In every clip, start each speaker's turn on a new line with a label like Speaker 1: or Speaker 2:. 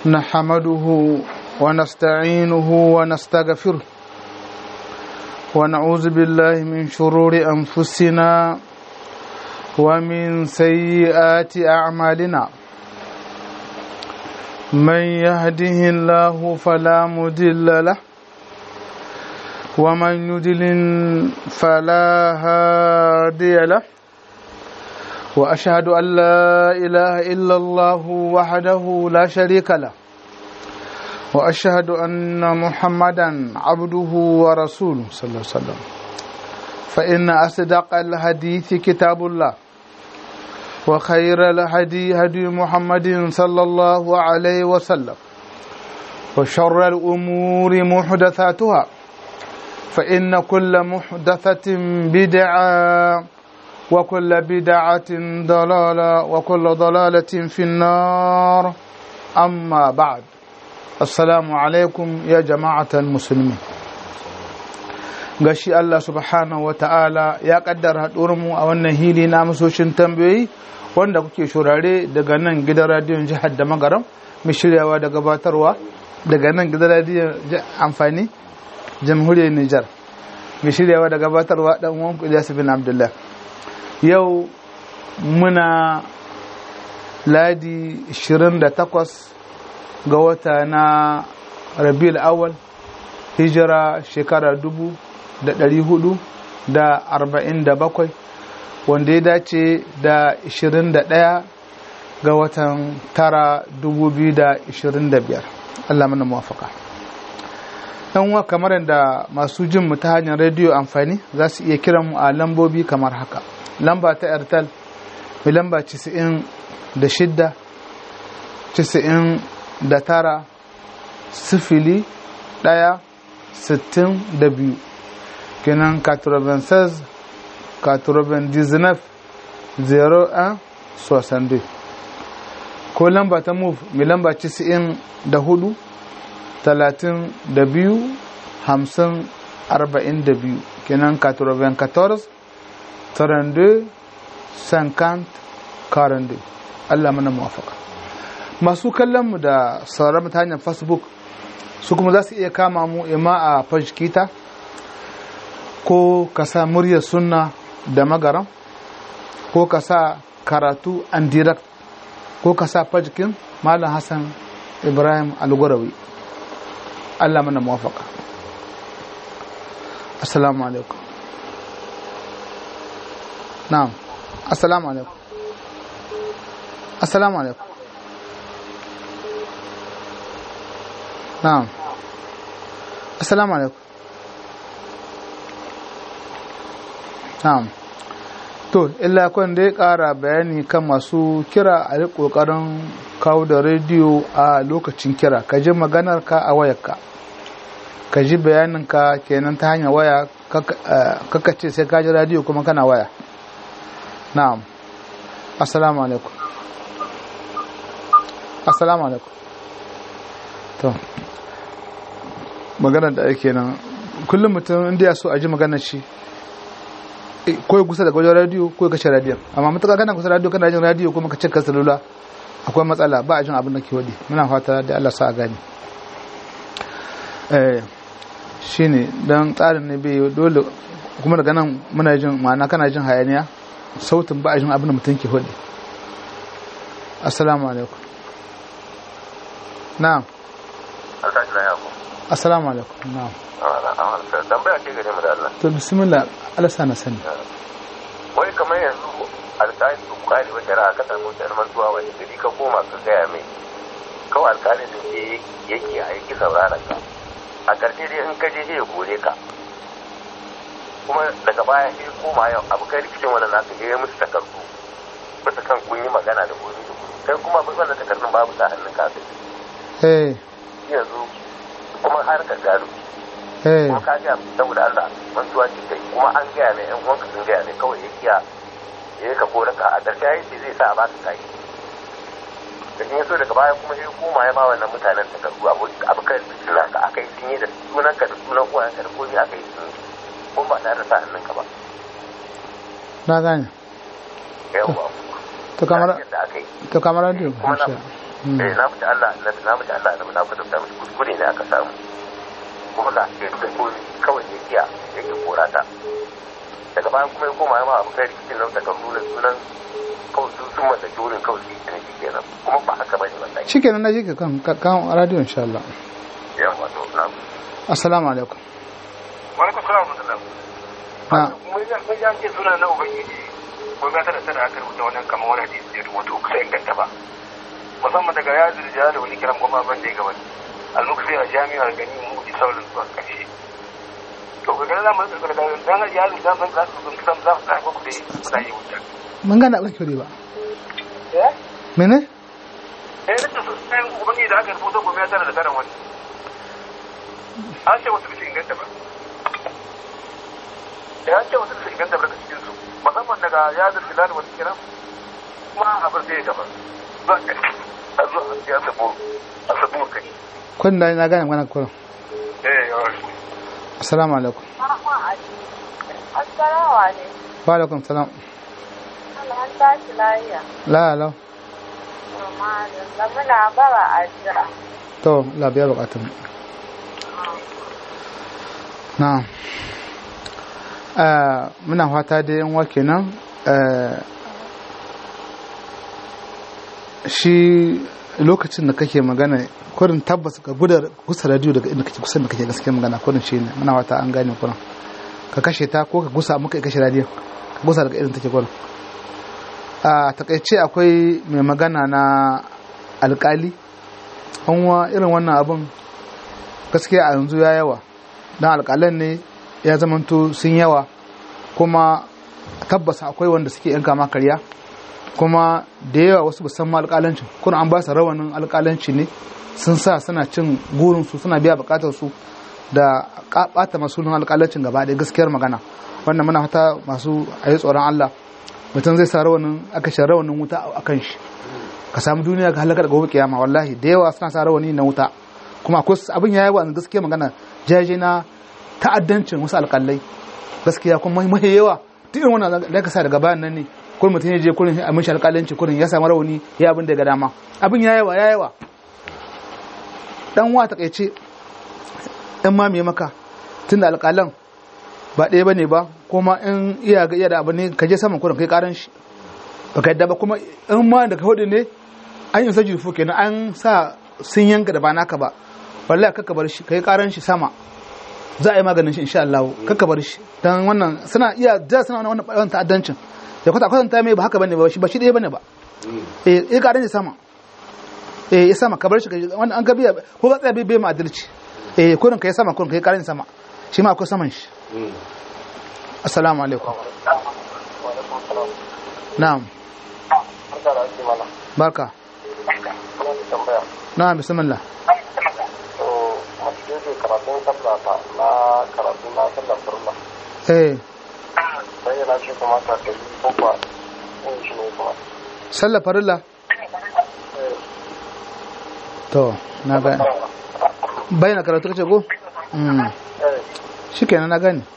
Speaker 1: نحمده ونستعينه ونستغفره ونعوذ بالله من شرور أنفسنا ومن سيئات أعمالنا من يهده الله فلا مضل له ومن يضلل فلا هادي له واشهد ان لا اله الا الله وحده لا شريك له واشهد ان محمدا عبده ورسوله صلى الله عليه وسلم فان اصدق الحديث كتاب الله وخير الهدي هدي محمد صلى الله عليه وسلم وشر الامور محدثاتها فان كل محدثه بدعه وكل بدعة ضلالة وكل ضلالة في النار أما بعد السلام عليكم يا جماعة المسلمين gashi Allah subhanahu wa ta'ala ya kaddara mu a wannan hili na masoshin tambayoyi wanda kuke shurare daga nan gidan radiyon jihar da magaram mai shiryawa da gabatarwa daga nan gidan radiyon amfani jamhuriyar Nijar mai shiryawa da gabatarwa dan uwan Ilyas bin Abdullah yau muna ladi 28 ga wata na rabiul awal hijira shekara 447 wanda ya dace da 21 ga watan tara 2025 Allah mana muwafaka yan wa kamar yadda masu jin mu ta hanyar rediyo amfani za su iya kiran mu a lambobi kamar haka lamba ta airtel mai lamba 96 99 sifili ɗaya sittin da biyu kenan 96 99 01 62 ko lamba ta move mai lamba 94 talatin da biyu hamsin arba'in da biyu kenan 94 32 50 42 Allah mana muwafaka masu kallon mu da sauran mu ta hanyar facebook su kuma za su iya kama mu ima a fajkita ko ka sa muryar sunna da magaram ko ka sa karatu and direct ko ka sa fajkin malam hassan ibrahim algurawi Allah mana muwafaka assalamu alaikum na'am assalamu alaikum assalamu alaikum na'am assalamu alaikum na'am to illa kun dai ƙara bayani kan masu kira a ƙoƙarin kawo da rediyo a lokacin kira ka ji maganar ka a wayarka ka ji bayanin ka kenan ta hanyar waya kaka ce sai ka ji rediyo kuma kana waya na'am assalamu alaikum assalamu alaikum to maganar da ake nan kullum mutum inda ya so a ji maganar shi ko kusa da wajen radiyo ko kashe radiyon amma matuƙa kana kusa radiyo kana jin radiyo kuma ka cika salula akwai matsala ba a jin abin da ke wadi muna fata da Allah sa a gani eh shine dan tsarin ne bai dole kuma daga nan muna jin ma'ana kana jin hayaniya sautin ba a jin abin da mutum ke wadi assalamu alaikum na'am assalamu alaikum na'am
Speaker 2: tambaya ce gare mu da Allah
Speaker 1: to bismillah Allah sa na sani
Speaker 2: wai kamar yanzu alƙali su kwari wa shari'a ka samu wata mantuwa wani gari ka koma ka gaya mai kawai alƙalin da ke yake a yaki sauraron ka a ƙarshe dai in ka je ya kore ka kuma daga baya ya koma yau abu kai rikicin wani naka ya yi musu takardu bisa kan kun yi magana da gobe da gobe kai kuma wannan takardun babu sa hannun ka
Speaker 1: eh
Speaker 2: yanzu kuma har ka gado
Speaker 1: eh
Speaker 2: kuma ka gaya saboda Allah mantuwa ce kai kuma an gaya mai yan uwanka sun gaya mai kawai ya kiya ya ka kore ka a ƙarshe ya ce zai sa a baka kai da in so daga baya kuma ya koma ya ba wannan mutanen takardu abu kan suna ka aka yi sun yi da sunanka da sunan uwayenka da komai aka yi sun kuma ba tare da sa hannunka ba
Speaker 1: na gane
Speaker 2: yawwa
Speaker 1: to kamar
Speaker 2: yadda aka yi
Speaker 1: to kamar radio
Speaker 2: kuma na
Speaker 1: Mm.
Speaker 2: eh na mutu Allah annabi na mutu Allah annabi na kwatanta mishi kuskure ne aka samu kuma ga ke da ko kawai ya kiya yake kora ta daga bayan kuma ya koma ya ma abu kai rikicin nan daga nuna sunan kawai su sun mallaki wurin kawai su yi shi kenan kuma ba haka bane wallahi
Speaker 1: shikenan na ji ka kan kan radio insha Allah
Speaker 2: yawa to na
Speaker 1: assalamu alaikum
Speaker 2: wani ku salamu alaikum
Speaker 1: na
Speaker 2: mun ya mun ya ce sunan na ubangiji ko ga tana tana aka rubuta wannan kamar wani hadisi da rubuta kusa inganta ba musamman daga ya zurja da wani kiran goma ban da ya gabata al-muksi a jami'ar gani mu ji saurin zuwa ƙarshe to ga ganin zamu da daga dan ya zurja ban za su sun san za su kai ku dai kuna yi wuta
Speaker 1: mun gana ba kyau ba
Speaker 2: eh
Speaker 1: mene
Speaker 2: eh da su sai ubangiji da aka rubuta goma ya tana da tana wani an ce wasu bisa inganta ba ya ce wasu bisa inganta ba daga cikin su musamman daga ya zurja da wani kiran kuma abin zai gaba za ka a zo ya sabo a sabo kai
Speaker 1: kun da na gane magana kullum
Speaker 2: eh yawa
Speaker 1: assalamu alaikum
Speaker 3: Assalamu alaikum.
Speaker 1: wa alaikum salam
Speaker 3: Allah an tashi lafiya.
Speaker 1: la la
Speaker 3: Amma da muna bara addu'a.
Speaker 1: to la biya bukatun na eh muna fata da yan wake nan eh shi lokacin da kake magana kurin tabbas ka gudar gusa radio daga inda kake kusan da kake gaskiya magana kurin shi ne muna wata an gane kurin ka kashe ta ko ka gusa muka kashe radio ka gusa daga irin take kurin a takaice akwai mai magana na alkali wa irin wannan abin gaskiya a yanzu ya yawa don alkalan ne ya zamanto sun yawa kuma tabbas akwai wanda suke yanka ma karya kuma da yawa wasu ba san ma alƙalancin kuna an ba su rawanin alƙalanci ne sun sa suna cin gurinsu suna biya buƙatar su da ɓata masulun alƙalancin gaba ɗaya gaskiyar magana wannan muna fata masu a yi tsoron Allah mutum zai sa rawanin aka shi rawanin wuta a kan shi ka samu duniya ga halakar gobe kiyama wallahi da yawa suna sa rawani na wuta kuma akwai abin ya yi wa gaskiyar magana jaje na ta'addancin wasu alƙalai gaskiya kuma mahi yawa duk irin wannan da ka sa daga bayan nan ne kurin mutum ya je kurin a mishi alƙalanci kurin ya samu rauni ya abin da ga dama abin ya yawa ya yawa dan wa takaice in ma me maka tunda alƙalan ba ɗaya bane ba kuma in iya ga iya da abu ne ka je saman kurin kai karan shi baka yadda ba kuma in ma da ka hudu ne an yi sajin fu kenan an sa sun yanka da ba naka ba wallahi kaka bar shi kai karan shi sama za a yi maganin shi insha Allah kaka bar shi dan wannan suna iya da suna wannan wannan ta'addancin ya kwata kwatanta mai ba haka bane ba shi ba shi ɗaya bane ba eh eh karan shi sama eh ya sama ka bar shi wannan an ga biya ko ga tsaya bai bai ma adalci eh kurin kai sama kurin kai karan sama shi ma akwai saman shi assalamu alaikum na'am barka na'am bismillah
Speaker 2: karatun sallah ba na karatu na sallah furla
Speaker 1: eh
Speaker 2: sai yana shi kuma ka kai ko ba in shi ne kuma
Speaker 1: sallar farilla to na gane bayyana karatu kace ko mm shikenan na gane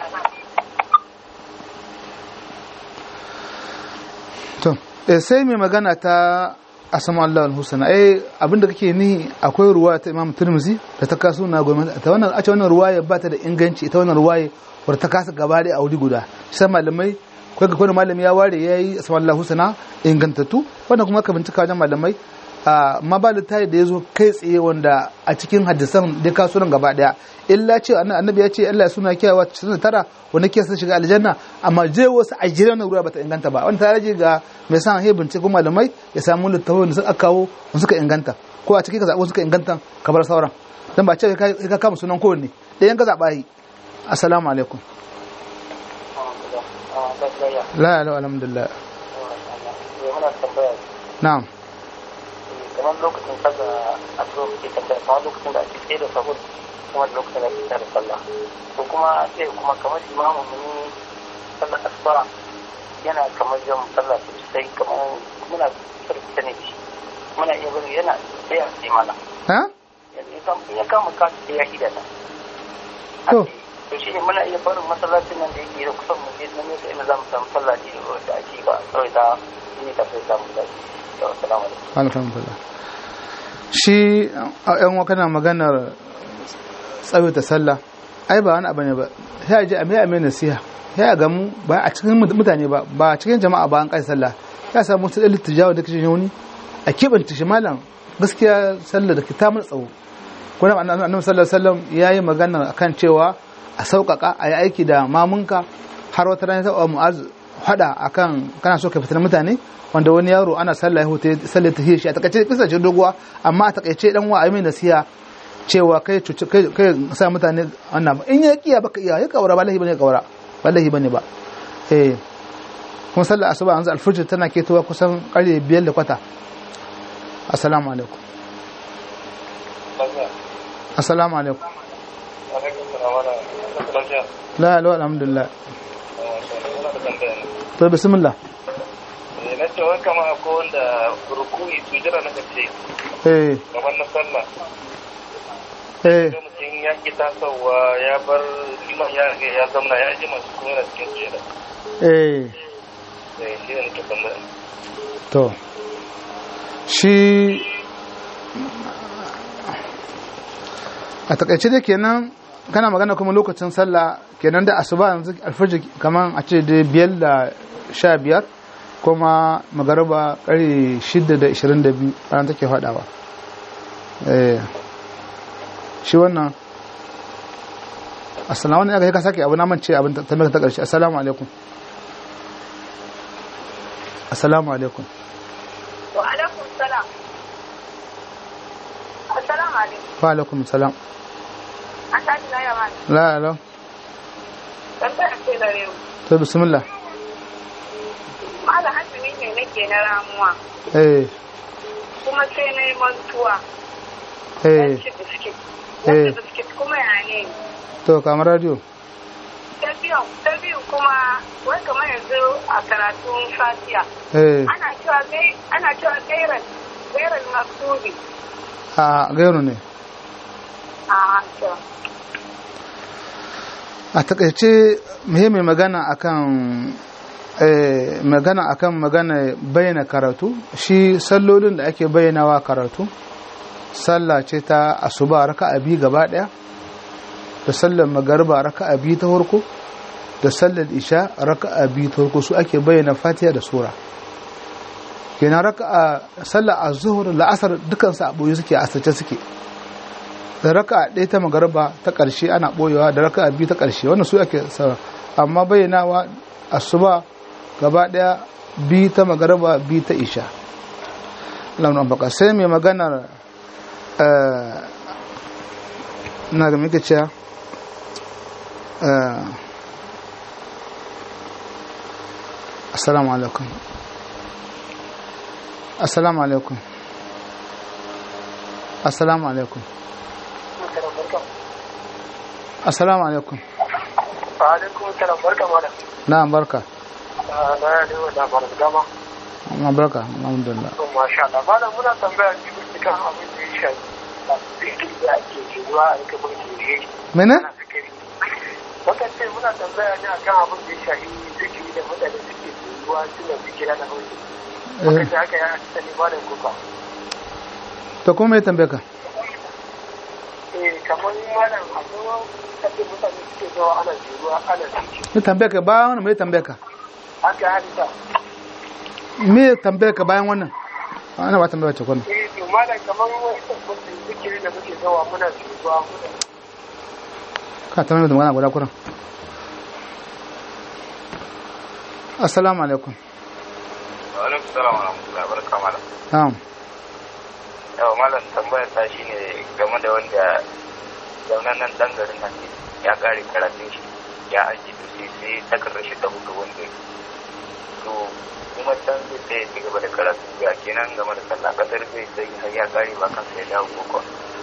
Speaker 1: to eh sai mai magana ta asama Allah al-husna eh abinda kake ni akwai ruwa ta Imam Tirmidhi da ta kaso na gwamnati ta wannan a ce wannan ruwaya ba ta da inganci ita wannan ruwaya wadda ta kasa gaba da auri guda sai malamai kai ga malami ya ware yayi asama Allah husna ingantattu wannan kuma ka bincika wajen malamai amma ba littafi da ya zo kai tsaye wanda a cikin hadisan da ka sunan gaba daya illa ce annabi ya ce Allah ya suna kiyawa 99 wanda ke shiga aljanna amma je wasu a jira na ruwa bata inganta ba wanda ta rage ga mai san he bincike malamai ya samu littafi da suka kawo wanda suka inganta ko a cikin ka zaɓo suka inganta ka bar sauran dan ba ce ka kama sunan kowanne ɗayan ka zaɓa yi assalamu alaikum la la alhamdulillah na'am
Speaker 2: kamar lokacin sallah a so ke tambaya kamar lokacin da ake tsaye da sahur kuma da lokacin da ake tsaye da sallah to kuma sai kuma kamar imamu mun sallah asuba yana kamar jan sallah sosai kamar muna sarki ne shi muna iya bari yana tsaya sai mana
Speaker 1: ha
Speaker 2: ya kama kasu sai ya hida ta
Speaker 1: to
Speaker 2: to shi ne muna iya barin masallacin nan da yake da kusan mu je nan ne inda za mu samu sallah da ake ba kawai ta yi ta sai samu lafiya assalamu alaikum
Speaker 1: alhamdulillah shi a yan wa kana maganar tsawaita sallah ai ba wani abu ne ba sai a je a mai mai nasiha sai a gamu ba a cikin mutane ba ba a cikin jama'a ba an kai sallah ya samu su da littijawa da kishin wani a kibanta shi malam gaskiya sallah da ta mun tsawo kuma annabi sallallahu alaihi wasallam yayi magana akan cewa a sauƙaƙa a yi aiki da mamunka har wata rana ta mu'az hada akan kana so ka fitar mutane wanda wani yaro ana sallah ya huta sallah ta shi a takaice kisa ce doguwa amma a takaice dan wa ayi nasiha cewa kai kai kai sa mutane wannan in ya kiya baka iya ya kaura wallahi bane kaura wallahi bane ba eh kuma sallah asuba yanzu alfujr tana ketowa kusan karye biyar da kwata assalamu alaikum assalamu alaikum la la alhamdulillah to bismillah
Speaker 2: na ce wani kama akwai wanda rukuni sujira na kace
Speaker 1: eh
Speaker 2: kamar na sallah
Speaker 1: eh
Speaker 2: sai mutum ya ki tasowa ya bar liman ya riga ya zamna ya ji masu kuma yana cikin sujira
Speaker 1: eh
Speaker 2: eh shi ne nake tambaya
Speaker 1: to shi a takaice dai kenan kana magana kuma lokacin sallah kenan da asuba yanzu alfajir kaman a ce da biyar da sha biyar kuma magaraba kare shida da ishirin da biyu ranar take faɗawa eh shi wannan assalamu alaikum ya ka sake abu na mance abin tambayar ta ƙarshe assalamu alaikum assalamu alaikum
Speaker 3: Wa alaikum salam. Assalamu alaikum.
Speaker 1: wa alaikum salam
Speaker 3: An tashi na yawa.
Speaker 1: la la
Speaker 3: Tambaya ce da rewu.
Speaker 1: to bismillah
Speaker 3: Malam azumi ne nake na ramuwa.
Speaker 1: eh
Speaker 3: Kuma sai na yi mantuwa.
Speaker 1: eh
Speaker 3: ci biskit.
Speaker 1: Eh.
Speaker 3: Wanda biskit kuma ya ne.
Speaker 1: to kamar radio
Speaker 3: Ta biyu, ta biyu kuma wai kamar yanzu a karatun fatiya.
Speaker 1: eh
Speaker 3: Ana cewa gai, ana cewa gairan, gairan maksubi.
Speaker 1: a gairu ne
Speaker 3: A to.
Speaker 1: a takaice muhimmin magana akan eh, magana akan magana bayyana karatu shi sallolin da ake bayyanawa karatu sallah ce ta asuba raka'a biyu gaba daya da sallar magariba raka'a biyu ta farko da sallar isha raka'a biyu ta farko su ake bayyana fatiha da sura kenan raka'a sallar az-zuhr la'asar dukan su a boye suke a asirce suke da raka'a ɗaya ta magariba ta ƙarshe ana ɓoyewa da raka'a biyu ta ƙarshe wannan su ake sa amma bayyanawa asuba gaba ɗaya biyu ta magariba biyu ta isha launin baka sai mai maganar eh, na ga muke cewa eh, assalamu alaikum assalamu alaikum assalamu alaikum assalamu alaikum
Speaker 2: alaikum salam barka malam
Speaker 1: na barka
Speaker 2: na ya ne da bar dama
Speaker 1: na barka alhamdulillah
Speaker 2: to masha Allah malam muna tambaya ji bisa kan abin da ya shafi zikiri da ake cewa a rika mulki ne
Speaker 1: mene
Speaker 2: ana zikiri wakan ce muna tambaya ne akan abin da ya shafi zikiri da mutane suke cewa suna zikira da mulki wakan ce haka ya sani malam kuka
Speaker 1: to kuma mai tambaye ka
Speaker 2: eh kamar malam akwai kafin mutane suke zuwa ana cewa ana zikiri
Speaker 1: mai tambaye ka bayan wannan mai tambaye ka
Speaker 2: haka hadisa
Speaker 1: me tambaye ka bayan wannan ana ba tambaya ce kwanan
Speaker 2: eh to malam kamar wani tabbacin zikiri da muke zuwa muna cewa muna
Speaker 1: ka tambaye da magana guda kuran assalamu alaikum
Speaker 2: wa alaikum salam wa rahmatullahi wa barakatuh malam
Speaker 1: na'am
Speaker 2: yawa malam tambayar ta shine game da wanda zaunan nan dan garin nan ne ya kare karatun shi ya aji to sai sai takardar shi ta hudu wanda to kuma can zai sai ya ci gaba da karatu ya kenan game da sallah kasar zai sai har ya kare ba kan sai dawo ko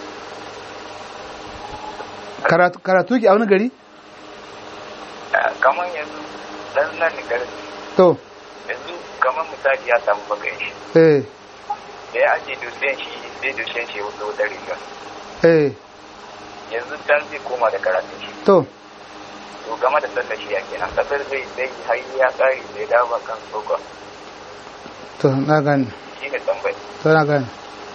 Speaker 1: karatu karatu ki a wani gari
Speaker 2: kamar yanzu dan nan ne garin
Speaker 1: to
Speaker 2: yanzu kamar misali ya samu bakan shi
Speaker 1: eh
Speaker 2: da ya aje dusiyan shi sai dusiyan shi wata wata riga
Speaker 1: eh
Speaker 2: yanzu can zai koma da karatun shi
Speaker 1: to
Speaker 2: to game da sallar shi ya kenan kasar zai sai har ya kare bai dawo ba kan sokon
Speaker 1: to na gani
Speaker 2: shi shine tambayi
Speaker 1: tana gane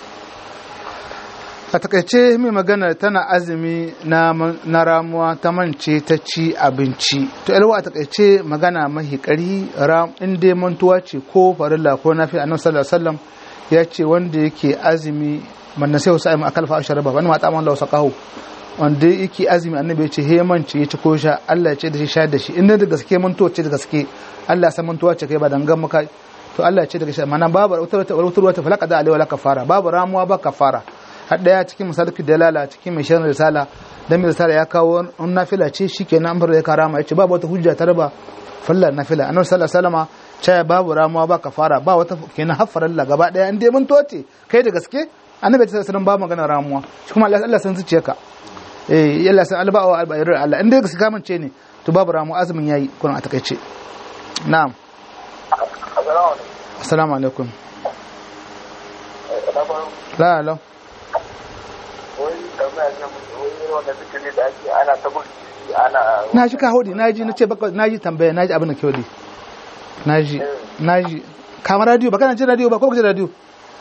Speaker 1: a takaice mai magana tana azumi na, na ramuwa ta mance ta ci abinci to yalwa a takaice magana mahi kari ram in dai mantuwa ce ko farilla ko nafi annabi sallallahu alaihi wasallam ya ce wanda yake azumi man sai wasu ayyuma akal fa asharaba wani mata man lausa kahu wanda yake azumi annabi ya ce he mance ya ci ko sha Allah ya ce da shi sha da shi in da gaske mantuwa ce da gaske Allah ya san mantuwa ce kai ba dangan maka to Allah ya ce daga shi mana babu wata wata falaka da alaiwa la kafara babu ramuwa ba kafara har daya cikin misalki dalala cikin mai shirin risala dan mai risala ya kawo in nafila ce shikenan an bar ya karama yace babu wata hujja ta raba fallar nafila annabi sallallahu alaihi wasallama cewa babu ramuwa ba kafara ba wata kenan haffar Allah gaba daya in dai mun toce kai da gaske annabi sallallahu alaihi wasallam ba magana ramuwa shi kuma Allah san zuciyarka eh Allah san alba wa albayr Allah in dai gaske kamance ne to babu ramuwa azumin yayi kun a takaice na'am assalamu alaikum la la na ji ka hodi na ji na ce baka na ji tambaya na ji abin da ke hodi na ji na ji kamar radio ba kana jin radio ba ko kuke radio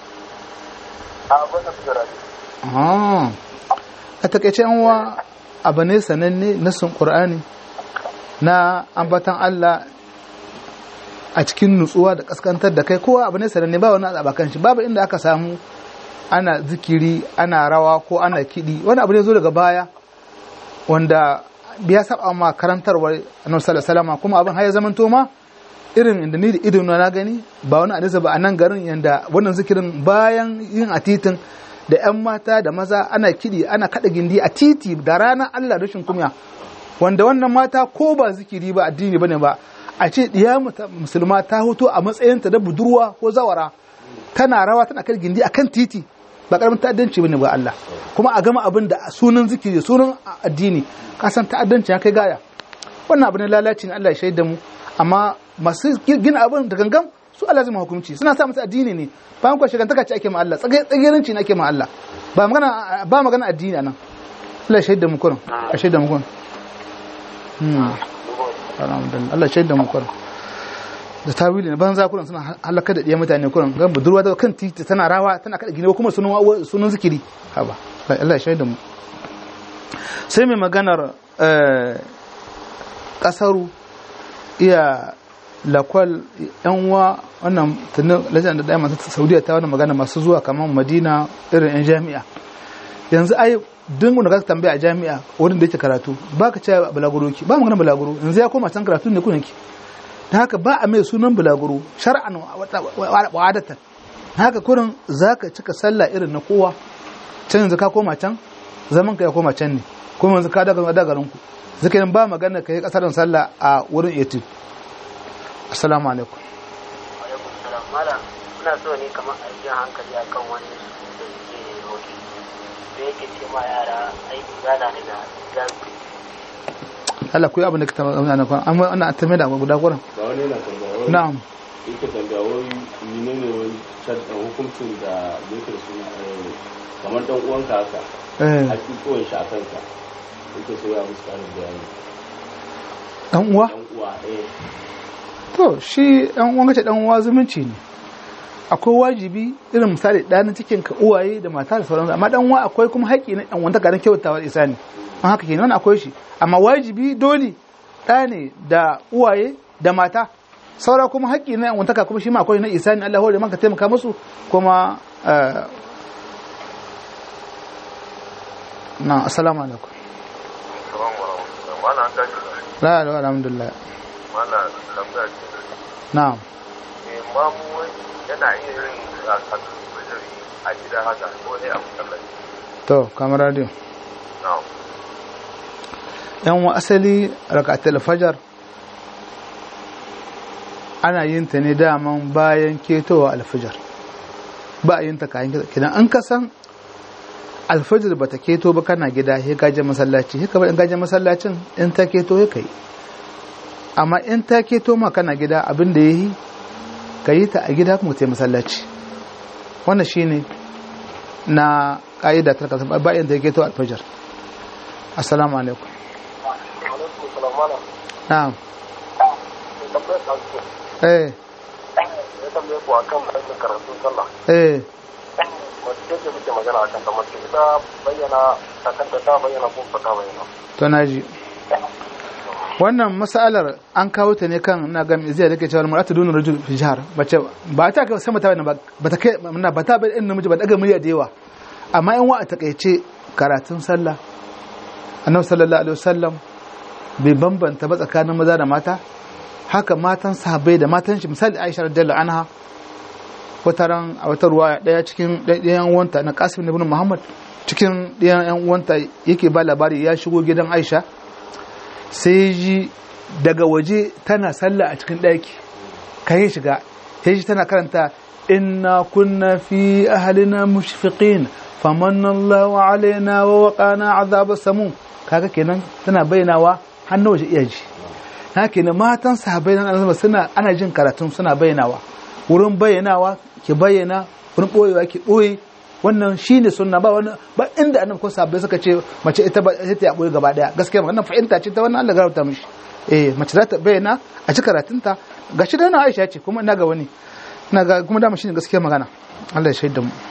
Speaker 1: a a takaice yan uwa abu ne sananne na sun qur'ani na ambatan Allah a cikin nutsuwa da kaskantar da kai kowa abu ne sananne ba wani abakan shi babu inda aka samu ana zikiri ana rawa ko ana kiɗi wani abu ne zo daga baya wanda biya saba ma karantarwar annabi sallallahu alaihi kuma abin har ya zamanto ma irin inda ni da ido na gani ba wani hadisi ba a nan garin yanda wannan zikirin bayan yin a titin da yan mata da maza ana kiɗi ana kaɗa gindi a titi da ranar Allah rashin kumya wanda wannan mata ko ba zikiri ba addini bane ba a ce diya musulma ta hoto a matsayinta da budurwa ko zawara tana rawa tana kan gindi akan titi ba karamin ta'addanci bane ba Allah kuma a gama abin da sunan zikiri sunan addini ka san ta'addanci ya kai gaya wannan abin lalaci ne Allah ya shaida mu amma masu gina abin da gangan su Allah zai hukunci suna sa musu addini ne bayan kwa shigantaka ce ake ma Allah tsagiranci ne ake ma Allah ba magana ba magana addini anan Allah ya shaida mu kurin a shaida mu kurin Allah ya shaida mu kurin da tawili ne banza kuran suna halaka da ɗiya mutane kuran gan budurwa da kan titi tana rawa tana kada gine kuma sunan sunan zikiri haba Allah ya shaida mu sai mai maganar kasaru iya lakwal yan uwa wannan tunan lajan da ɗaya masu saudiya ta wannan magana masu zuwa kamar madina irin yan jami'a yanzu ai duk wanda ka tambaya a jami'a wurin da yake karatu ba ka ce balaguro ki ba magana balaguro yanzu ya koma can karatu ne kunan ki da haka ba a mai sunan bulaguro shar'an wadatan haka kurin za ka cika sallah irin na kowa can yanzu ka koma can zaman ka ya koma can ne kuma yanzu ka daga dagarin ku zaka yin ba magana ka yi kasarin sallah a wurin etude assalamu alaikum
Speaker 4: ina so ne kamar a yi hankali akan wani da suke hoki da yake ce ma yara aiki gana daga gazi
Speaker 1: Allah ku yi abin da ka taɓa na kwan amma ana tambaye da guda gurin
Speaker 5: ba wani yana tambaya wani
Speaker 1: na'am
Speaker 5: yake tambaya wani menene wani shaddan hukuncin da yake su kamar dan uwanka haka
Speaker 1: eh
Speaker 5: hakikuwan shi a kanka yake so ya musu karin bayani
Speaker 1: dan uwa
Speaker 5: dan uwa eh
Speaker 1: to shi dan uwan kace dan uwa zumunci ne akwai wajibi irin misali ɗanin cikin ka uwaye da mata da sauransu amma dan uwa akwai kuma haƙƙi na ɗan wanda garin kyautawa isa ne an haka kenan akwai shi amma wajibi dole ɗa ne da uwaye da mata saura kuma haƙƙi na wantaka kuma shi ma akwai na isa ne Allah hore maka taimaka musu kuma eh, na assalamu alaikum
Speaker 2: Mana an tashi
Speaker 1: la la alhamdulillah
Speaker 2: mana tambaya ce da
Speaker 1: na'am
Speaker 2: ne mamu wai yana iya yin rakatun fajiri a gida haka ko ne a masallaci.
Speaker 1: to kamar radio
Speaker 2: Na'am.
Speaker 1: yan wa asali rakatul fajar ana yin ta ne daman bayan ketowa alfajar ba a yin ta kayan gida kidan an kasan alfajar ba ta keto ba kana gida ya gaje masallaci ya kamar in gaje masallacin in ta keto ya kai amma in ta keto ma kana gida abin da ya yi ka yi ta a gida kuma ta yi masallaci wannan shine na ƙa'ida ta kasa bayan ta keto alfajar assalamu alaikum
Speaker 4: alaikum salam malam
Speaker 1: na'am
Speaker 4: tambayar ta ce
Speaker 1: eh
Speaker 4: zai tambaye ku akan aikin karatun sallah
Speaker 1: eh
Speaker 4: mace ce muke magana akan ta mace ita bayyana takanta ta bayyana ko ba ta bayyana
Speaker 1: to naji wannan masalar an kawo ta ne kan na ga zai da ke cewa mar'atu dunu rajul fi jihar bace ba ta ka sama ta bayyana ba ba ta kai na ba ta bayyana namiji ba daga murya da yawa amma in wa a takaice karatun sallah annabi sallallahu alaihi wasallam bai bambanta ba tsakanin maza da mata haka matan sahabbai da matan shi misali Aisha radiyallahu anha wata ran a wata ruwa daya cikin ɗayan uwanta na Qasim ibn Muhammad cikin ɗayan yan uwanta yake ba labari ya shigo gidan Aisha sai ji daga waje tana sallah a cikin ɗaki kai shiga sai ji tana karanta inna kunna fi ahlina mushfiqin famanna Allahu alaina wa waqana azab samu kaga kenan tana bayyanawa har na waje iya ji na kenan matan sahabbai nan annabi suna ana jin karatun suna bayyanawa wurin bayyanawa ki bayyana wurin boyewa ki boye wannan shine sunna ba wani ba inda annabi ko sahabbai suka ce mace ita ba ita ya boye gaba daya gaskiya wannan fahimta ce ta wannan Allah garauta mishi eh mace za ta bayyana a ci karatunta gashi da na Aisha ce kuma ina ga wani ina ga kuma dama shine gaskiya magana Allah ya shaida mu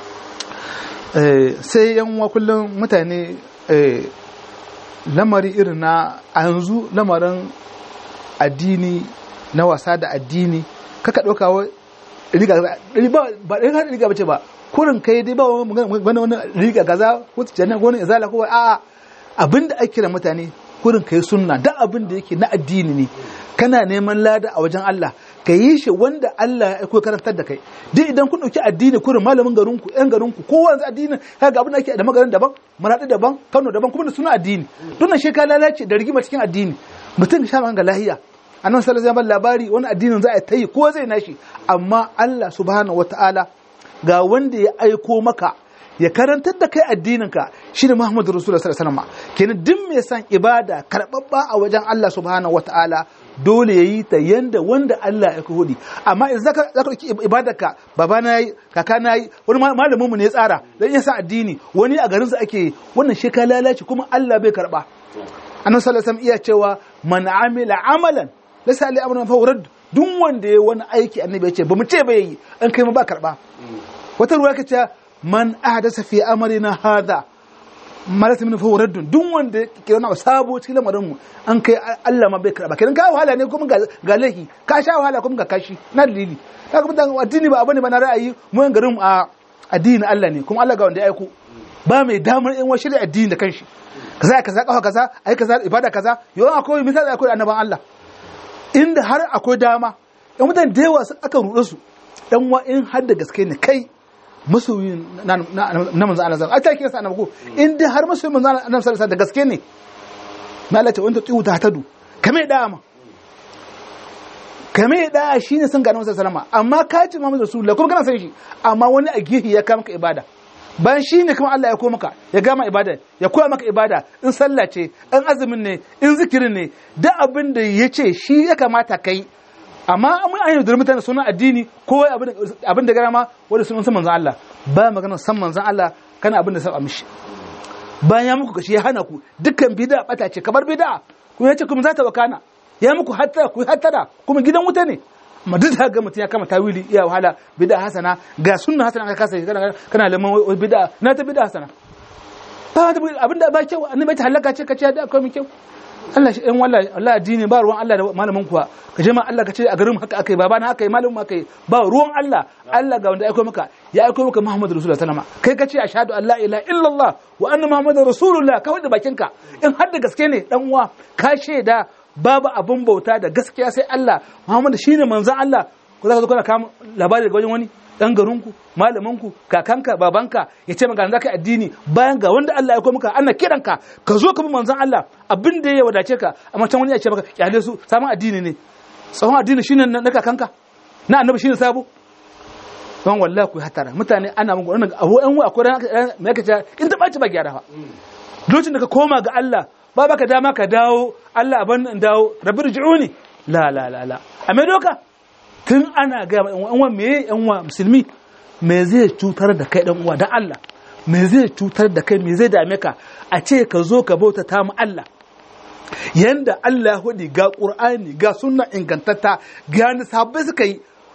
Speaker 1: eh sai yan uwa kullum mutane eh lamari irin na a yanzu lamarin addini na wasa da addini kaka ɗauka wa riga ba riga riga bace ba kurin kai dai ba wani wani riga gaza ko janna ko wani izala ko a abinda ake kira mutane kurin kai sunna da abin da yake na addini ne kana neman lada a wajen Allah ka yi shi wanda Allah ya aiko karantar da kai duk idan kun dauki addini kurin malamin garinku yan garinku kowa yanzu addini kaga abin da ake da magarin daban maradi daban Kano daban kuma da suna addini dunnan shi ka lalace da rigima cikin addini mutum sha ga lahiya annabi sallallahu alaihi labari wani addinin za a tayi ko zai nashi amma Allah subhanahu wataala ga wanda ya aiko maka ya karantar da kai addininka shine Muhammadu Rasulullah sallallahu alaihi wasallam kenan duk mai san ibada karbabba a wajen Allah subhanahu wataala dole yayi ta yanda wanda Allah ya hudi amma idan zaka zaka dauki ibadarka baba na yi kaka na yi wani malamin mu ne ya tsara dan ya sa addini wani a garin sa ake wannan shi ka lalace kuma Allah bai karba annabi sallallahu alaihi wasallam iya cewa man amila amalan laysa ali amrun fa urad duk wanda ya wani aiki annabi ya ce ba mu ce ba yi an kai ma ba karba wata ruwa ka ce man ahdasa fi amrina hadha malata min fawo raddun duk wanda ke wani sabo cikin lamarin mu an kai Allah ma bai karba kenan ka wahala ne kuma ga laifi ka sha wahala kuma ga kashi na dalili kaga mutan addini ba abane ba na ra'ayi mu yan garin a addini Allah ne kuma Allah ga wanda ya aiko ba mai damar yan washi da addini da kanshi kaza kaza kafa kaza ai kaza ibada kaza yawan akwai misali akwai annaban Allah inda har akwai dama yan mutan da yawa aka ruɗe su yan wa in har da gaske ne kai masoyin na manzo Allah ai ta kira sa annabi ko in dai har masoyin manzo Allah annabi sallallahu da gaske ne na Allah ta wanda tsiyu ta tadu kame da ma kame da shine sun ga annabi sallallahu alaihi amma ka ci Muhammadu Rasulullah kuma kana san shi amma wani a gihi ya kama ka ibada bayan shi ne kuma Allah ya koya maka ya gama ibada ya koya maka ibada in sallah ce in azumin ne in zikirin ne duk abin da ya ce shi ya kamata kai amma mun an yi mutane sunan addini ko abin da gara ma wanda sunan san manzan Allah ba magana san manzan Allah kana abin da saba mishi bayan ya muku kashi ya hana ku dukkan bid'a bata ce kamar bid'a kuma ya ce kuma za ta wakana ya muku hatta ku hattara kuma gidan wuta ne amma duk da ga mutum ya kama tawili iya wahala bid'a hasana ga sunna hasana ka kasa kana kana laman bid'a na ta bid'a hasana ba abin da ba kyau annabi ta halaka ce ka ce da akwai kyau Allah shi ɗan wallahi Allah addini ba ruwan Allah da malamin kuwa ka je ma Allah ka ce a garin haka akai baba na haka yi malamin haka yi ba ruwan Allah Allah ga wanda aiko maka ya aiko maka Muhammadu Rasulullah sallama kai ka ce ashhadu an la ilaha illallah wa anna Muhammadar Rasulullah ka wanda bakinka in har da gaske ne dan uwa ka shaida babu abin bauta da gaskiya sai Allah Muhammadu shine manzon Allah ko za ka zo kana kama labari daga wajen wani dan garinku malaminku kakanka babanka ya ce maka zaka addini bayan ga wanda Allah ya maka ana kiranka ka zo ka bi manzon Allah abin da ya wadace ka amma can wani ya ce maka kyale su sabon addini ne tsawon addini shine na kakanka na annabi shine sabo don wallahi ku hatara mutane ana mun wannan abu an wa akwai ran me yake ce in ta baci ba gyara fa lokacin da ka koma ga Allah ba baka dama ka dawo Allah ban dawo rabbi rji'uni la la la la a me doka tun ana ga yan uwa me yan uwa musulmi me zai cutar da kai dan uwa dan Allah me zai cutar da kai me zai dame ka a ce ka zo ka bauta ta mu Allah yanda Allah hudi ga Qur'ani ga sunna ingantatta ga ni sahabbai suka yi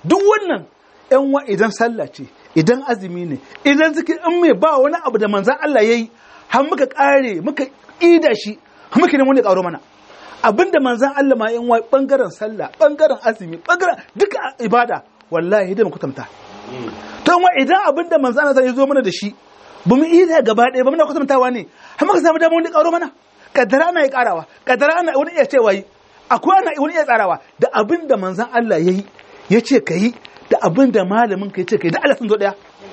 Speaker 1: duk wannan yan wa idan sallah ce idan azumi ne idan suke in mai ba wani abu da manzan Allah yayi har muka kare muka ida shi har muka nemi wanda ya karo mana abinda manzan Allah ma yan wa bangaren sallah bangaren azumi bangaren duka ibada wallahi da mu kutamta to wa idan abinda manzan Allah ya zo mana da shi ba mu ida gaba ɗaya ba muna kutamtawa ne har muka samu damar wanda ya karo mana kaddara ana ya karawa kaddara ana wani iya cewa yi akwai ana wani iya tsarawa da abin da manzan Allah ya yi ya ce ka yi da abin da malamin ka ya ce ka yi da Allah sun zo daya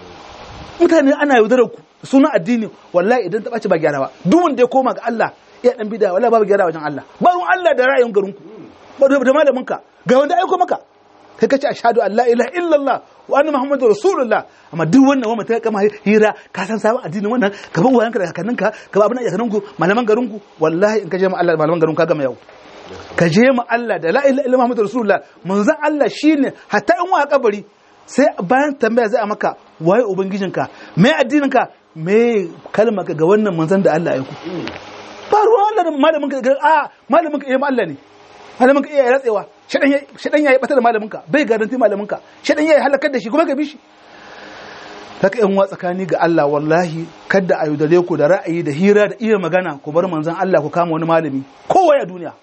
Speaker 1: mutane ana yaudarar ku sunan addini wallahi idan ta ɓaci ba gyara ba duk wanda ya koma ga Allah ya dan bida wallahi babu gyara wajen Allah ba ruwan Allah da ra'ayin garin ku ba da malamin ka ga wanda aiko maka kai kace ashhadu an la ilaha illallah wa anna muhammadur rasulullah amma duk wannan wa mata kama hira ka san sabon addinin wannan ka ba wayanka da kakanninka ka ba abin da kakannin ku malaman garin ku wallahi in ka je ma Allah malaman garin ka gama yau ka je ma Allah da la ilaha illallah muhammadur rasulullah manzon Allah shine hatta in wa kabari sai bayan tambaya zai a maka waye ubangijinka me addininka me kalmar ga wannan manzon da Allah ya ku ba ruwan Allah da malamin ka a malamin ka iya Allah ne malamin ka iya ratsewa shaɗan ya yi ɓata da malaminka bai garanti malaminka shaɗan ya yi halakar da shi kuma ka bi shi haka yan wa tsakani ga Allah wallahi kadda a yaudare ku da ra'ayi da hira da iya magana ku bar manzan Allah ku kama wani malami kowa a duniya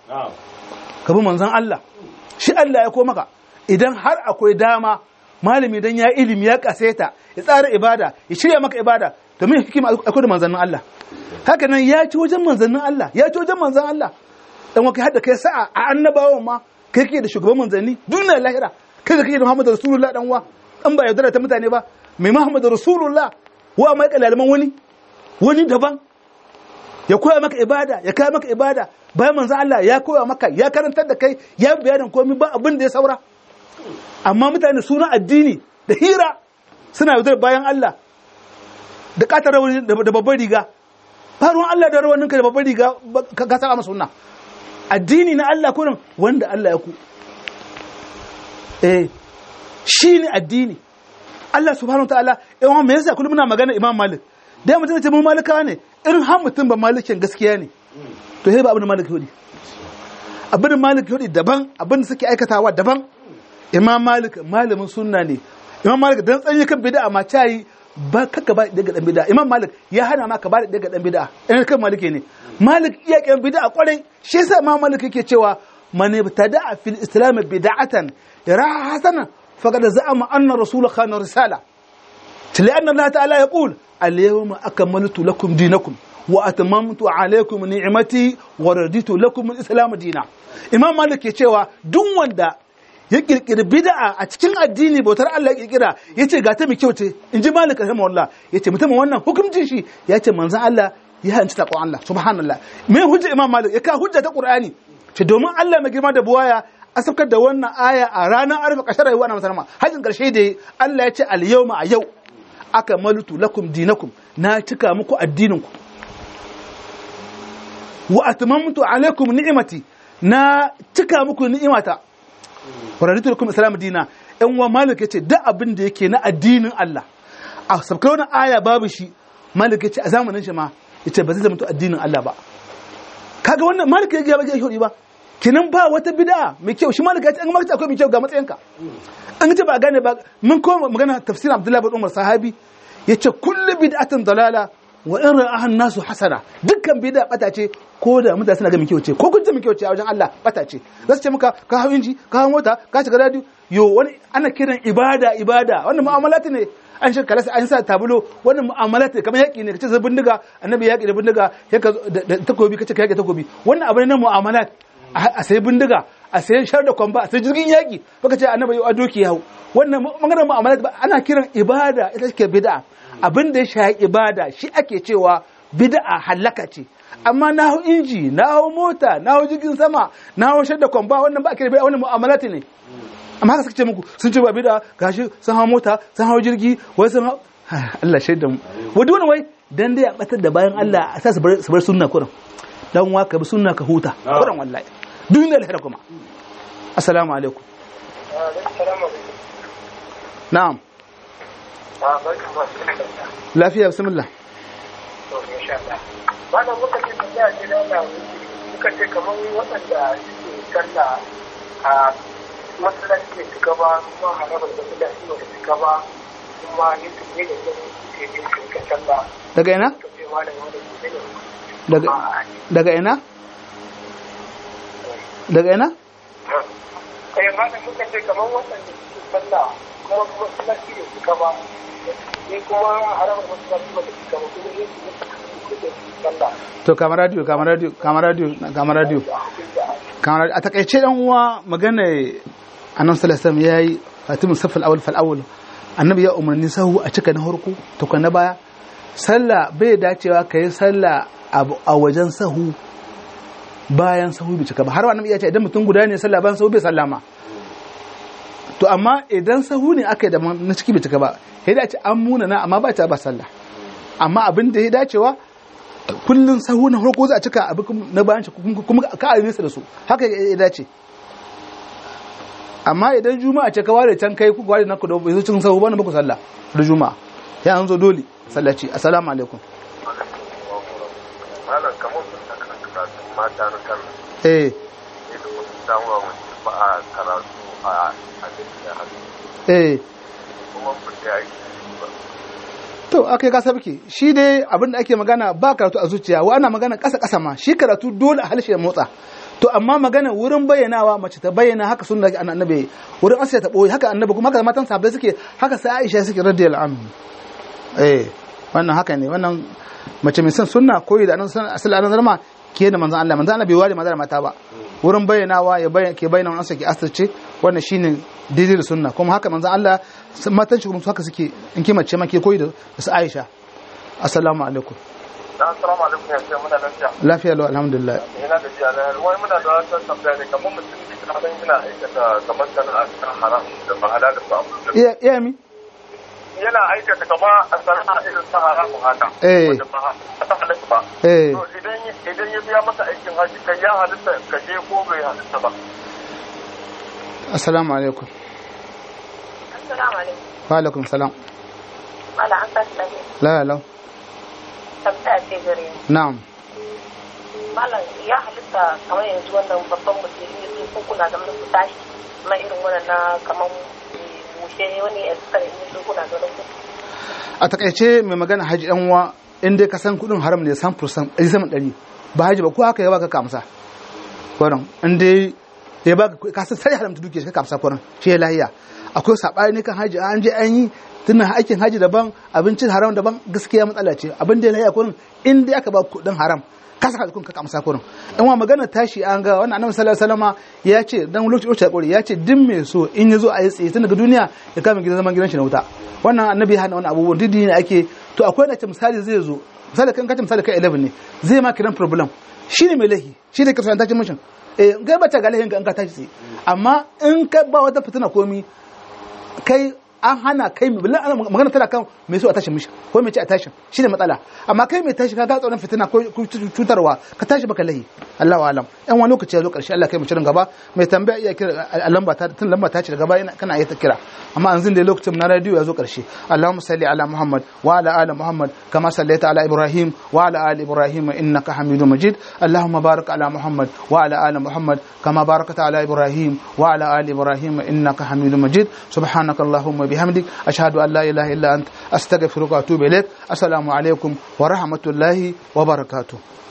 Speaker 1: ka bi manzan Allah shi Allah ya ko maka idan har akwai dama malami dan ya ilimi ya kaseta ya tsara ibada ya shirya maka ibada to me hikima akwai da manzannin Allah haka nan ya ci wajen manzannin Allah ya ci wajen manzan Allah dan wa kai hadda kai sa'a a annabawan ma kai kake da shugaban manzanni duniya lahira kai da kake da Muhammadu Rasulullah dan wa an ba yaudara ta mutane ba mai Muhammadu Rasulullah wa mai kalalaman wani wani daban ya koya maka ibada ya kai maka ibada bayan manzon Allah ya koya maka ya karantar da kai ya bayanin komai ba abin da ya saura amma mutane suna addini da hira suna yaudar bayan Allah da katar rawani da babbar riga faruwan Allah da rawaninka da babbar riga ka saba masa sunna addini na Allah kurin wanda Allah ya ku eh shi ne addini Allah subhanahu ta'ala yawan me yasa kullum muna magana Imam Malik da mutum ce mun malika ne irin har mutum ba malikin gaskiya ne to sai ba abin da Malik yodi abin da Malik yodi daban abin da suke aikatawa daban Imam Malik malamin sunna ne Imam Malik dan tsanye kan bid'a ma tayi ba kaka ba daga dan bid'a Imam Malik ya hana ma ka ba daga dan bid'a in kan Maliki ne Malik iya kan bid'a kwarai shi yasa Imam Malik yake cewa man ibtada'a fil islam bid'atan yaraha hasana faqad za'ama anna rasul khana risala لأن الله تعالى يقول اليوم أكملت لكم دينكم وأتممت عليكم نعمتي ورديت لكم الإسلام دينا إمام مالك يقول دون وندا ya kirkiri bid'a a cikin addini bautar Allah ya kirkira yace ga ta mai kyau ce in ji malik rahimahullah yace mutum wannan hukuncin shi yace manzon Allah ya hanci ta Allah subhanallah me hujja imam malik ya ka hujja ta qur'ani ce domin Allah mai girma da buwaya a saukar da wannan aya a ranar arfa kashar rayuwa na musamman hajjin karshe da Allah ya ce al yawma a yau aka malutu lakum dinakum na cika muku addininku wa atmamtu alaikum ni'imati na cika muku ni'imata wa raditu lakum islam dina yan wa malik yace duk abin da yake na addinin Allah a sabkar wani aya babu shi malik yace a zamanin shi ma yace ba zai zama addinin Allah ba kaga wannan malik ya ga ba ya ba kinan ba wata bid'a mai kyau shi malik yace an maka akwai mai kyau ga matsayinka an ce ba gane ba mun koma magana tafsirin Abdullahi bin Umar sahabi yace kullu bid'atin dalala wa in ra'ahan nasu hasana dukkan bid'a bata ce ko da mutane suna ga kyau ce ko kun ce kyau ce a wajen Allah bata ce za su ce maka ka hawo inji ka hawo mota ka shiga radio yo wani ana kiran ibada ibada wannan mu'amalat ne an shi kalasa an sa tabulo wannan mu'amalat ne kamar yaki ne kace zai bindiga annabi yaki da bindiga sai ka da takobi kace ka yaki takobi wannan abu ne na mu'amalat a sai bindiga a sayan shar da kwamba a sai jirgin yaki baka ce annabi yau a doki yawo wannan maganar mu'amalat ana kiran ibada ita ce bid'a abin da ya shahi ibada shi ake cewa bid'a halaka ce amma na hau inji na hau mota na hau jirgin sama na hau shadda kwamba wannan ba a kira bid'a wannan mu'amalati ne amma haka suka ce muku sun ce ba bid'a gashi sun hau mota sun hau jirgi wai sun hau Allah shaida mu wadi wani wai dan dai a batar da bayan Allah a sa su bar sunna kuran dan wa ka bi sunna ka huta kuran wallahi duniya lahira kuma assalamu alaikum na'am lafiya bismillah
Speaker 4: Wannan muka ce da ya ce da muka ce kamar waɗanda suke kalla a masallaci da cika ba kuma harabar masallaci ba da cika ba kuma yadda ne da zai ke yin shirka sallah
Speaker 1: daga ina
Speaker 4: ka ce malam wanda ke ne
Speaker 1: daga daga ina daga ina
Speaker 4: kai malam muka ce kamar wannan da suke sallah kuma kuma masallaci da cika ba ni kuma harabar masallaci ba da cika ba kuma yadda ne ke sallah
Speaker 1: to kama radio kama radio kama radio kama radio kama radio a takaice dan uwa magana annabi sallallahu alaihi wasallam yayi fatimu safal awal fal awal annabi ya umarni sahu a cika na harko to na baya sallah bai dacewa kai sallah a wajen sahu bayan sahu bai cika ba har annabi ya ce idan mutum guda ne sallah bayan sahu bai sallama to amma idan sahu ne aka yi da na ciki bai cika ba sai da ce an muna na amma ba ta ba sallah amma abin da ya dacewa kullun sahu na farko za a cika abu na bayan shi kuma ka a nesa da su haka ya dace amma idan juma'a ce ka ware can kai ku ware na ku da bai zo cikin sahu ba na baku sallah da juma'a ya an zo dole sallaci assalamu alaikum
Speaker 2: malam kamar sun ta kan karatu mata na kan
Speaker 1: eh
Speaker 2: ne da wasu damuwa wanda ba a karatu a a gaskiya hannu
Speaker 1: eh
Speaker 2: kuma ba ta yi ba
Speaker 1: to akai ka sabke shi dai abin da ake magana ba karatu a zuciya wa ana magana kasa kasa ma shi karatu dole a halshe ya motsa to amma magana wurin bayyanawa mace ta bayyana haka sunna annabi wurin asiya ta boye haka annabi kuma haka matan sahabbai suke haka sai Aisha suke radiyallahu anhu eh wannan haka ne wannan mace mai son sunna koyi da annabi sallallahu alaihi wasallam ke da manzon Allah manzon Allah bai ware maza da mata ba wurin bayyanawa ya bayyana ke bayyana wannan sake asirce wannan shine daidai da sunna kuma haka manzon Allah matan shi kuma haka suke in ki mace ma ke koyi da su Aisha assalamu alaikum
Speaker 2: assalamu alaikum ya ce muna lafiya
Speaker 1: lafiya lau alhamdulillah
Speaker 2: ina da jiya na wai muna da wata tambaya ne kamar mutum ne ka san ina aikata kamar sana'a ta haram da ba halal ba
Speaker 1: iya iya mi
Speaker 2: yana aikata kama a sana'a irin ta haramu haka
Speaker 1: Eh.
Speaker 2: wanda ba ta halatta ba
Speaker 1: eh
Speaker 2: to idan idan ya biya maka aikin haji kai ya halitta ka je ko bai halitta ba
Speaker 1: assalamu alaikum
Speaker 3: Assalamu alaikum.
Speaker 1: wa alaikum salam
Speaker 3: Mala an tashi lafiya.
Speaker 1: la la
Speaker 3: Tambaya ce gare ni.
Speaker 1: na'am
Speaker 3: Malam ya halitta kamar yanzu wannan babban mutum ne su ko kuna da ku tashi na irin wannan na kamar mushe wani ya tsare ne su kuna da ku.
Speaker 1: a takaice mai magana haji dan uwa in dai ka san kudin haram ne san fursan ɗari sama ɗari ba haji ba ko haka ya baka kamsa kwarin in dai ya baka ka san sai haramta duke ka kamsa kwarin shi ya lahiya akwai sabani ne kan haji an je an yi tunan aikin haji daban abincin haram daban gaskiya matsala ce abin da ya lahiya kwarin in dai aka ba kudin haram ka saka kudin ka kamsa kwarin in wa magana tashi an ga wannan annabi sallallahu alaihi wasallama ya ce dan lokaci lokaci ya kore ya ce din mai so in ya zo a yi tsaye tun daga duniya ya kama gidan zaman gidan shi na wuta wannan annabi ya hana wannan abubuwan duk ne ake to akwai da misali zai zo misali kan kace misali kai 11 ne zai ma kiran problem shi ne mai lahi shi ne kasuwan tashin mishin eh kai bata ga lahin ka in ka tashi tsaye amma in ka ba wata fitina komi kai an hana kai mai bilan magana tana kan mai so a tashin mishi ko mai ce a tashin shine matsala amma kai mai tashi ka ga tsoron fitina ko cutarwa ka tashi baka lahi Allahu alam yan wani lokaci ya zo karshe Allah kai mu cirin gaba mai tambaya iya kira a lamba ta tun lamba ta ce daga baya kana iya ta kira amma yanzu da lokacin na radio ya zo karshe Allahumma salli ala Muhammad wa ala ali Muhammad kama sallaita ala Ibrahim wa ala ali Ibrahim innaka Hamidum Majid Allahumma barik ala Muhammad wa ala ali Muhammad kama barakta ala Ibrahim wa ala ali Ibrahim innaka Hamidum Majid subhanaka Allahumma bihamdik ashhadu an la ilaha illa ant astaghfiruka wa atubu ilaik assalamu alaikum wa rahmatullahi wa barakatuh